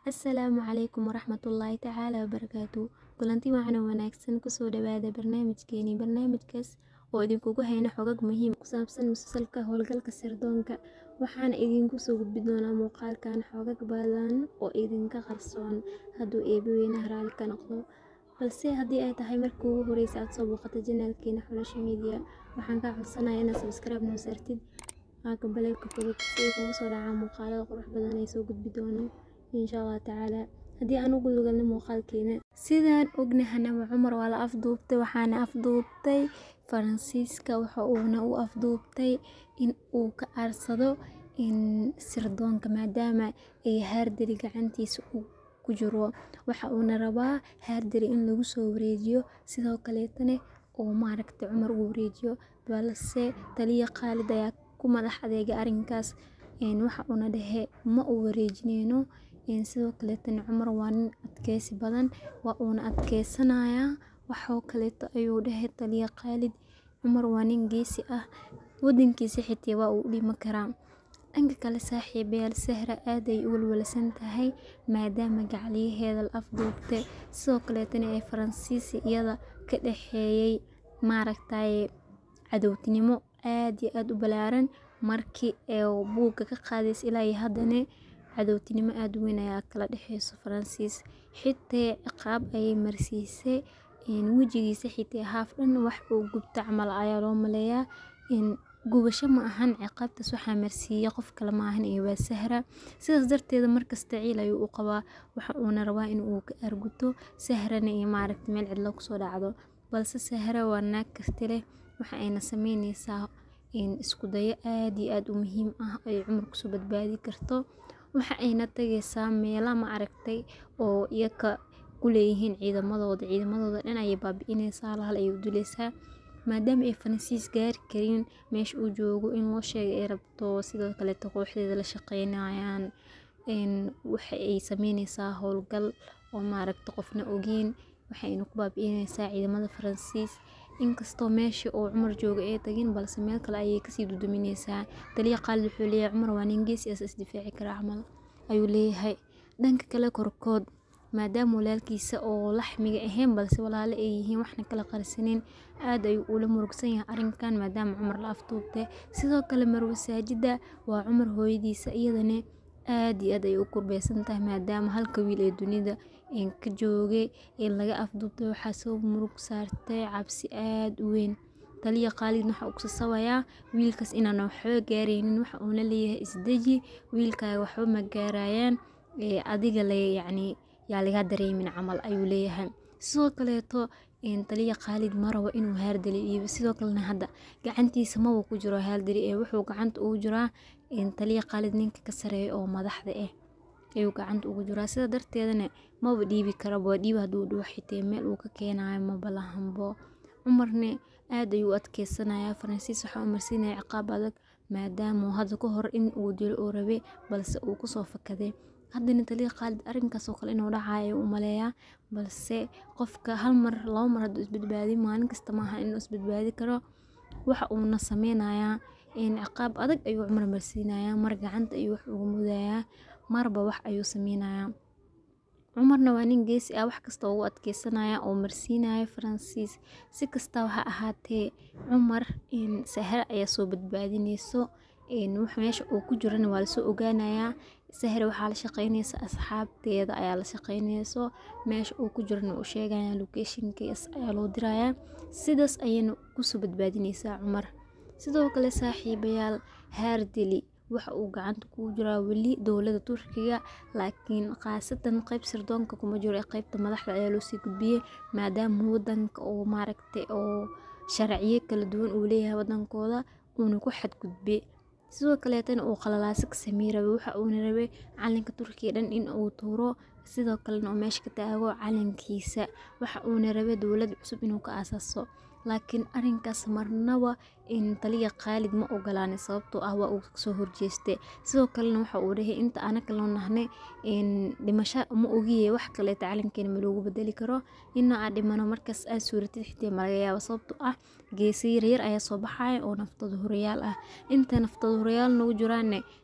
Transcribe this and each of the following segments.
Assalaamu calaykum waraxmatullaahi tacaala wabarakaatu kulanti wacan oo wanaagsan kusoo dhawaada barnaamijkeeni barnaamijkaas oo idinkugu hayno xogag muhiim ku saabsan musalsalka howlgalka sirdoonka waxaana idinku soo gudbi doonaa muuqaalkan xogag badan oo idinka qarsoon hadduu eebaweynaha raali ka noqdo balse haddii ay tahay markii ugu horeysa aad soo booqato janaalkeena xulasha media waxaan kaa codsanayaa inaad subscribe noo saartid aaga baleelka fudud si ay kugu soo dhacaan muuqaalada qurux badan ay soo gudbi doono insha allah tacaala haddii aan ugu lugalno muuqaalkeena sidaan ognahanaba cumar waa la afduubtay waxaana afduubtay faransiiska waxa uuna u afduubtay in uu ka aarsado in sirdoonka maadaama ay haardari gacantiisa uu ku jiro waxa uuna rabaa haardari in lagu soo wareejiyo sidoo kaleetana uu maaragtay cumar uu wareejiyo balse taliya khaalid ayaa ku madax adeega arrinkaas waxa uuna dhehe ma u wareejineyno sidoo kaleetana cumar waa nin adkeysi badan waa uuna adkeysanayaa waxoo kaleeto ayuu dhehe taliya khaalid cumar waa nin geesi ah wadankiisa xitaa waa uu dhimi karaa dhanka kale saaxiibayaal sahra aad ay u walwalsan tahay maadaama gacaliyaheeda la afduubtay sidoo kaleetana ee faransiisi iyada ka dhexeeyay maaragtaye cadowtinimo aad iyo aad u balaaran markii ee buugga ka qaadaysa ilaa iyo haddana cadowtinimo aad u weyn ayaa kala dhexeyso faransiis xitaa ciqaab ayay marsiisay wejigiisa xitaa haaf dhan wax uu gubta camal ayaa loo maleeyaa gubasho ma ahan ciqaabtaas waxaa marsiiyey qof kale ma ahan iyo waa sahra sidaas darteeda markasta ciil ayuu u qabaa waxa uuna rabaa in uu ka arguto sahrana iyo maaragta meel cidlo kusoo dhacdo balse sahra waa naag karti leh waxa ayna sameyneysaa isku dayo aad iyo aad u muhiim ah ay cumar kusoo badbaadi karto waxa ayna tagaysaa meela ma aragtay oo iyaka ku leeyihiin ciidamadooda ciidamadooda dhan ayay baabi'ineysaa lahal ayay u dileysaa maadaama ay faransiis gaari karin meesha uu joogo in loo sheegay ay rabto sidoo kaleeto kooxdeeda la shaqeynayaan waxa ay sameyneysaa howlgal oo maaragta qofna ogeyn waxayna ku baabi'ineysaa ciidamada faransiis inkastoo meesha uu cumar jooga ay tagin balse meel kale ayay kasii dudumineysaa taliya khaalid wuxuu leeyahay cumar waa nin geesi as isdifaaci karaa camal ayuu leeyahay dhanka kale korkood maadaama walaalkiisa oo laxmiga ahayn balse walaalo ay yihiin waxna kala qarsanin aad ayuu ula murugsan yahay arrinkan maadaama cumar la afduubtay sidoo kale marwe saajida waa cumar hooyadiisa iyadana aad iyo aad ay u kurbeysan tahay maadaama halka wiil ee dunida ka joogay in laga afduubtay waxaa soo murug saartay cabsi aad u weyn taliya khaalidna waxa uu kusasabayaa wiilkaas inaan waxba gaaraynin waxa uuna leeyahay isdeji wiilkaaga waxba ma gaarayaan adiga le yacni yaa laga dareemin camal ayuu leeyahay sidoo kaleeto taliya khaalid ma rabo inuu haardali dhiibo sidoo kalena hadda gacantiisa maba ku jiro haardali ee wuxuu gacanta ugu jiraa taliya khaalid ninka ka sareeya oo madaxda ah ayuu gacanta ugu jiraa sida darteedana maba dhiibi karaba dhiib hadduu dhuux xitee meel uu ka keenayo maba lahanbo cumarna aad ayuu u adkeysanayaa faransiis waxaa u marsiinaya ciqaab adag maadaama hadda ka hor in uu dilo uu rabe balse uu kusoo fakaday haddana taliya khaalid arrinkaasoo kale inuu dhacayo u maleeyaa balse qofka hal mar laba mar hadduu isbadbaadi maalin kasta maaha inuu isbadbaadi karo waxa uuna sameynayaa ciqaab adag ayuu cumar marsiinayaa mar gacanta ayuu wax ugu mudayaa marba wax ayuu sameynayaa cumarna waa nin geesi ah wax kasta ugu adkeysanaya oo marsiinaya faransiis si kastaba ha ahaatee cumar sahre ayaa soo badbaadineyso meesha uu ku jirana waa lasoo ogaanayaa sahre waxaa la shaqeyneysa asxaabteeda ayaa la shaqeyneyso meesha uu ku jirana uu sheegaya locationkiis ayaa loo dirayaa sidaas ayayna kusoo badbaadineysaa cumar sidoo kale saaxiibayaal haardeli waxa uu gacanta kugu jiraa weli dowlada turkiga laakiin khaasatan qeyb sirdoonka kuma jiro ee qeybta madaxda ayaa loosii gudbiyey maadaama wadanka oo maaragtay oo sharciyo kala duwan uu leeyahay wadankooda uuna ku xadgudbe sidoo kaleetana uu qalalaaso ka samey rabay waxa uuna rabay calanka turkiga dhan in uu tuuro sidoo kalena uu meesha ka taago calankiisa waxa uuna rabay dowlad cusub inuu ka aasaaso laakiin arrinkaas marnaba taliya khaalid ma ogolaanin sababtoo ah waa uu kasoo horjeestay sidoo kalena waxa uu dhahay inta anaka loo nahnay dhimasho ma ogiye wax kaleeta calankeena ma loogu bedeli karo ina aad dhimano markaas aad suuratid xitaa malaga yaabo sababtoo ah geesa yaryar ayaa soo baxaya oo naftooda horayaal ah inta naftooda horayaal nagu jiraanne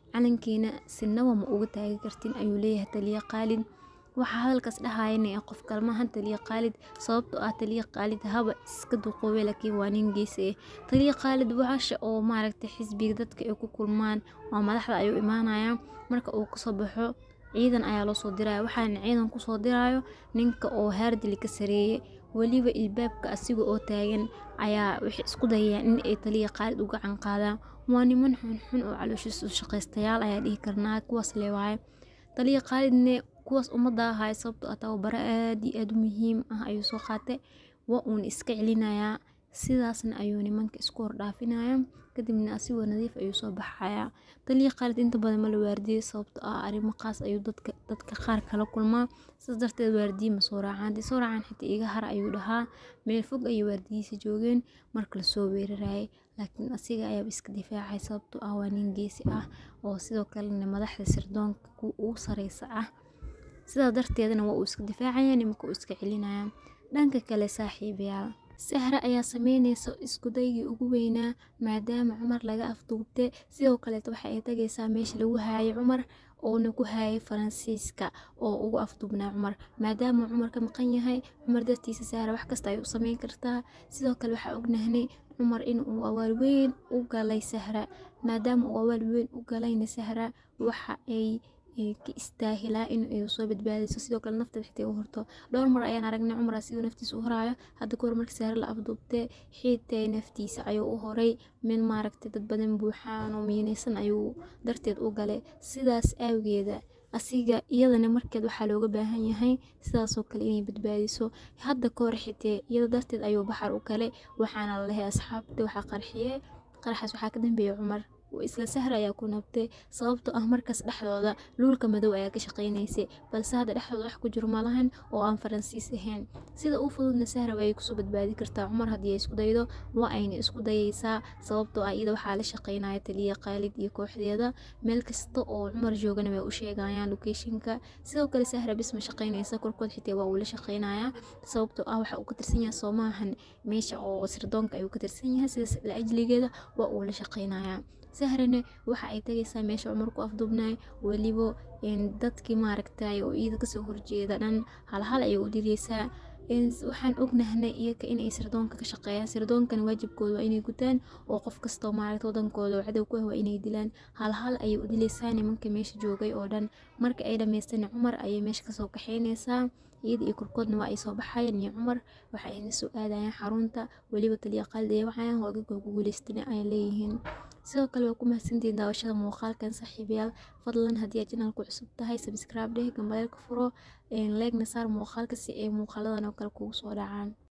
calankeena sinaba ma uga taagi kartin ayuu leeyahay taliya qaalid waxaa hadalkaas dhahayana qof kalmahan taliya qaalid sababtoo ah taliya qaalid haba iska duqoobe laakiin waa nin geesi ah taliya qaalid waxasha oo maaragtay xisbiga dadka ay ku kulmaan waa madaxda ayuu imaanaya marka uu kasoo baxo ciidan ayaa loo soo diraya waxaana ciidan kusoo dirayo ninka oo haardili ka sareeye weliba ilbaabka asiga oo taagan ayaa waxay isku dayayaan in ay taliya qaalid u gacan qaadaan waa niman xunxun oo calooshiis u shaqaystayaal ayaa dhihi karnaa kuwaas le waaye taliya qaalidne kuwaas ummadda ahay sababtoo ah tababaro aad iyo aad u muhiim ah ayuu soo qaatay waa uuna iska celinayaa sidaasna ayuu nimanka isku hordhaafinaya kadibna asigoo nadiif ayuu soo baxayaa taliya qaalid inta badan ma la waardiyey sababtoo ah arrimo qaas ayuu dadka dadka qaar kala kulmaa sidaas darteed waardiye ma soo raacaan haddii soo raacaan xitaa iga har ayuu dhahaa meel fog ayay waardiyihiisa joogeen marka lasoo weerarayay laakiin asiga ayaaba iska difaacay sababtoo ah waa nin geesi ah oo sidoo kalena madaxda sirdoonka kuwa ugu sareysa ah sidaa darteedna waa uu iska difaacaya nimanka uu iska celinaya dhanka kale saaxiibayaal sahra ayaa sameyneysa iskudaygii ugu weynaa maadaama cumar laga afduubtay sidoo kaleeta waxa ay tagaysaa meesha lagu haayay cumar oona ku haayay faransiiska oo ugu afduubnaa cumar maadaama cumar ka maqan yahay cumar dartiisa sahra wax kasta ay u sameyn kartaa sidoo kale waxaa ognahnay cumar in uu awaal weyn u galay sahra maadaama uu awaal weyn u galayna sahra waxa ay ka istaahilaa in ay soo badbaadiso sidoo kale nafteeda xitaa u horto dhowr mar ayaan aragnay cumar asigoo naftiisa u horaayo hadda kahor markii sahre la afduubtay xiitay naftiisa ayuu u horay min maaragtay dad badan buuxaan oo miinaysan ayuu darteed u galay sidaas awgeeda asiga iyadana markeed waxaa looga baahan yahay sidaasoo kale inay badbaadiso hadda kahor xitee iyada darteed ayuu baxar u galay waxaana la lahay asxaabta waxaa qarxiyey qaraxaas waxaa ka dambeeyay cumar isla sahra ayaa ku nabtay sababtoo ah markaas dhexdooda luulka madow ayaa ka shaqaynaysay balse hadda dhexdooda wax ku jiro malahan oo aan faransiis ahayn sida u fududna sahra ayay kusoo badbaadi kartaa cumar haddii ay isku daydo waa ayna isku dayaysaa sababtoo ah iyada waxaa la shaqaynaya taliya qaalid iyo kooxdeeda meel kasta oo cumar joogana way u sheegayaan locationka sidoo kale sahra bis ma shaqaynaysa korkood xitaa waa uu la shaqaynayaa sababtoo ah waxa uu ka tirsan yahay soomaahan meesha oo sirdoonka ayuu ka tirsan yahay sidaas la ajligeeda waa uu la shaqaynayaa sahrane waxa ay tagaysaa meesha cumar ku afduubnay weliba dadkii maaragtay oo iyada kasoo horjeeda dhan halhal ayay u direysaa waxaan ognahnay iyaga inay sirdoonka ka shaqeeyaan sirdoonkan waajibkooda waa inay gutaan oo qof kastoo maaragta wadankooda oo cadow ku ah waa inay dilaan halhal ayay u dileysaa nimanka meesha joogay oo dhan marka ay dhammaystaan cumar ayay meesha kasoo kaxeyneysaa iyada iyo korkoodna waa ay soo baxayaan iyo cumar waxa ayna soo aadayaan xarunta weliba taliya qaalid ay wacayaan hoogaga ugu guuleystana ay leeyihiin sidoo kale waa ku mahadsantihiin daawashada muuqaalkan saaxiibayaal fadlan haddii aad janalku cusub tahay sabscribe dheh gambaleelka furo leegna saar muuqaalka si ay muuqaaladan oo kale kugu soo dhacaan